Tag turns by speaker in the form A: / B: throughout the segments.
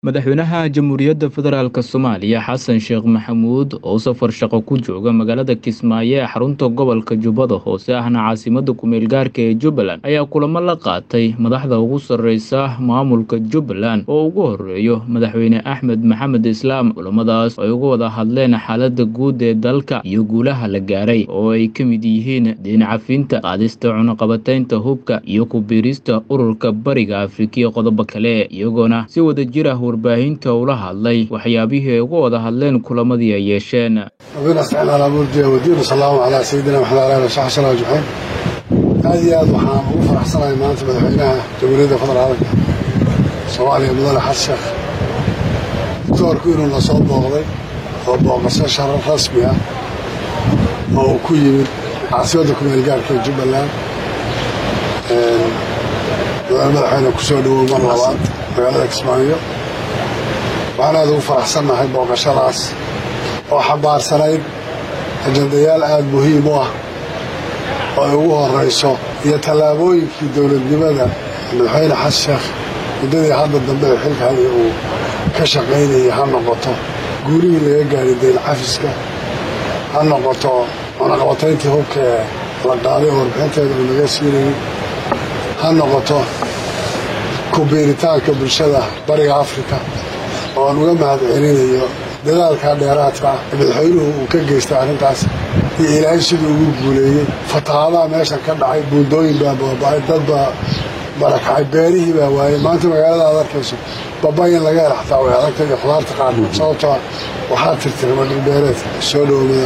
A: madaxweynaha jamhuuriyadda federaalk soomaaliya xasan sheekh maxamuud oo safar shaqo ku jooga magaalada kismaayo ee xarunta gobolka jubbada hoose ahna caasimada kumeel gaarka ee jubbaland ayaa kulamo la qaatay madaxda ugu sarreysa maamulka jubbaland oo ugu horeeyo madaxweyne axmed maxamed islaam kulamadaas ay uga wada hadleen xaalada guud ee dalka iyo guulaha la gaaray oo ay ka mid yihiin diin cafinta qaadista cunaqabataynta hubka iyo ku-biirista ururka bariga afrika iyo qodobo kale iyagoona si wada jir ah warbaahinta ula hadlay waxyaabihii ay uga wada hadleen kulamadii ay yeesheen
B: ربنا استعنا على أمور الدين والدين وصلى الله على سيدنا محمد وعلى آله وصحبه وسلم أجمعين aad iyo aad waxaan ugu faraxsanahay maanta madaxweynaha jamhuuriyadda federaalka soomaaliya mudane xasan sheekh doctoorku inuu na soo booqday oo booqasho sharar rasmi ah oo uu ku yimid caasimadda kumeel gaarka ee jubbaland mudane madaxweyne ku soo dhowow mar labaad magaalada kismaayo waxaan aad ugu faraxsannahay booqashadaas oo xambaarsanayd ajandayaal aada muhiim u ah oo ay ugu horayso iyo tallaabooyinkii dowladnimada madaxweyne xasan sheekh muddadii hadda dambe ee xilka haya uu ka shaqaynayay ha noqoto guurihii laga gaaray dayn cafiska ha noqoto cunaqabatayntii hubka ee la qaaday oo warbixinteeda uu naga siinayay ha noqoto ku-biiritaanka bulshada bariga afrika oo aan uga mahad celinayo dadaalka dheeraadka ah ee madaxweynuhu uu ka geystay arrintaas iyo ilaahay siduu ugu guuleeyey fatahaadaha meeshan ka dhacay buundooyin baa baaba'ay dad baa barakacay beerihii baa waayey maanta magaalada aad arkayso babay in laga hela xataa way adagtay iyo khudaarta qaarkood sababtoo waxaa tirtirma dhulbeereedka soo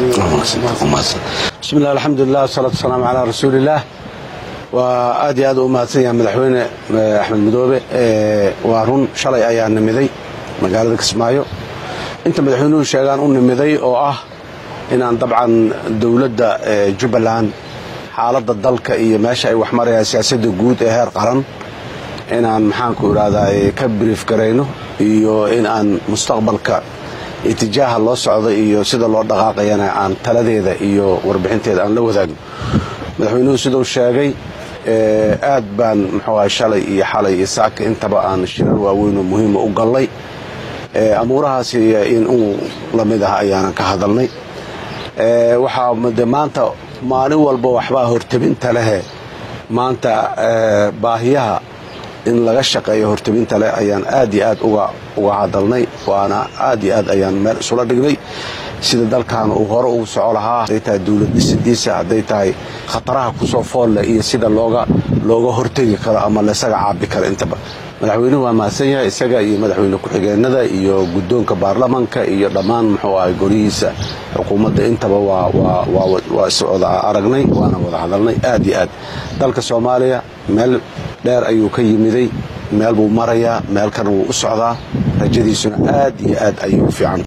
C: bismi illah alxamdulilah wasalaatu wasalaamu calaa rasuulillaah waa aad iyo aad u mahadsan yahay madaxweyne axmed madoobe waa run shalay ayaa nimiday magaalada kismaayo inta madaxweynuhu sheegaan u nimiday oo ah inaan dabcan dowladda jubbaland xaaladda dalka iyo meesha ay wax marayaan siyaasadda guud ee heer qaran inaan maxaanku idhahdaa ka brief garayno iyo in aan mustaqbalka itijaaha loo socdo iyo sida loo dhaqaaqayana aan taladeeda iyo warbixinteeda aan la wadaagno madaxweynuhu siduu sheegay aad baan muxuu ahay shalay iyo xalay iyo saaka intaba aan shirar waaweyn oo muhiima u gallay amuurahaasi in uu la mid ah ayaanan ka hadalnay waxaa de maanta maalin walba waxbaa hortabinta lehe maanta baahiyaha in laga shaqeeyo hortabinta leh ayaan aad iyo aad uga hadalnay waana aad iyo aad ayaan meel isula dhignay sida dalkan uu hore ugu soco lahaa hadday tahay dowlad dhisidiisa hadday tahay khataraha kusoo foolle iyo sida looga looga hortegi karo ama laysaga caabi karo intaba madaxweynuhu waa mahadsan yahay isaga iyo madaxweyne ku-xigeenada iyo guddoonka baarlamanka iyo dhammaan muxuu ahay golihiisa xukuumadda intaba waa iswada aragnay waana wada hadalnay aad iyo aad dalka soomaaliya meel dheer ayuu ka yimiday meel buu marayaa meel kan wuu u socdaa rajadiisuna aad iyo aad ayay u fiican